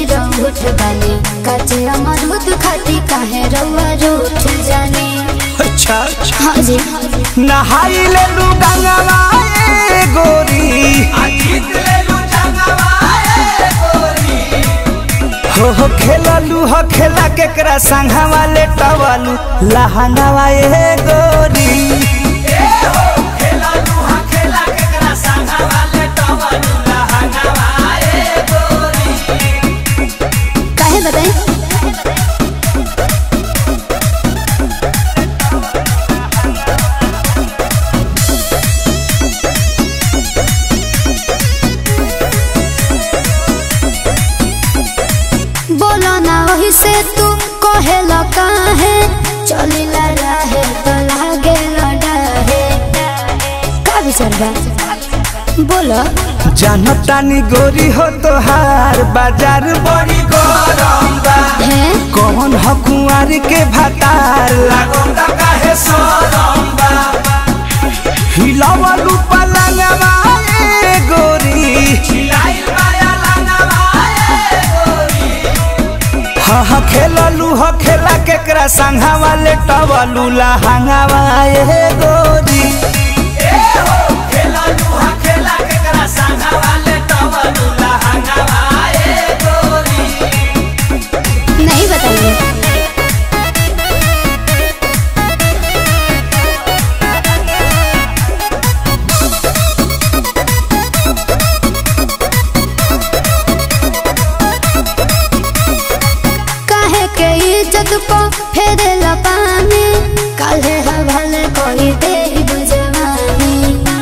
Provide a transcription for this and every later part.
निरहुठ बानी काचे अमरूद खाती काहे रउआ रूठ जानी अच्छा हाँ जी नहाई ले लू गंगवा ए गोरी हो हो खेललू हो खेला केकरा संघा वाले टवलू लहंगावा ए गोरी काहे बताई बोलो ना वही से तू कहेला काहे चलिला रहे तो लागे लड़ाहे का विचार बा बोलो जनतानी गोरी हो तोहार बाजार बड़ी गरम बा है कौन हो कुंवारी के भतार लागल ता काहे सरम बा हिलावलू पलंगवा ए गोरी हिलाइल माया लंगवा ए गोरी हा हा खेललू हो खेला केकरा संघा वाले टवलू लहंगावा ए गोरी नहीं बताइए काहे के इज्जत को फेरेला पानी काहे हवाले कोई दे बुझवानी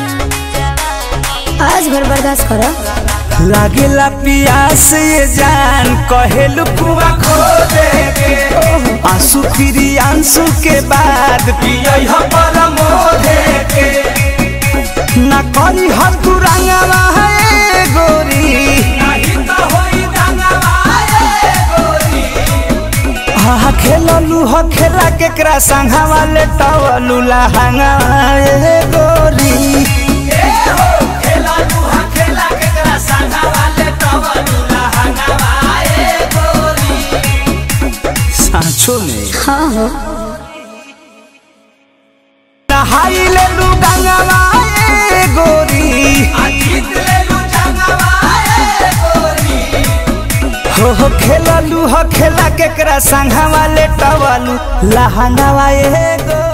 आज भर बर्दाश्त करो लागेला पियास ये जान कहेलू कुआ खो दे के आंसू फिरी आंसू के बाद पियई ह परमो दे के ना करी ह तू रंगवा है गोरी नहीं तो होई रंगवा है गोरी हा खेललू ह खेला केकरा संघा वाले टवलू लहंगा ए गोरी सांचो में हाँ हो नहाई ले लू गंगवा ए गोरी हो हो खेललू हो खेला केकरा संघा वाले टवलू लहंगावा ए गोरी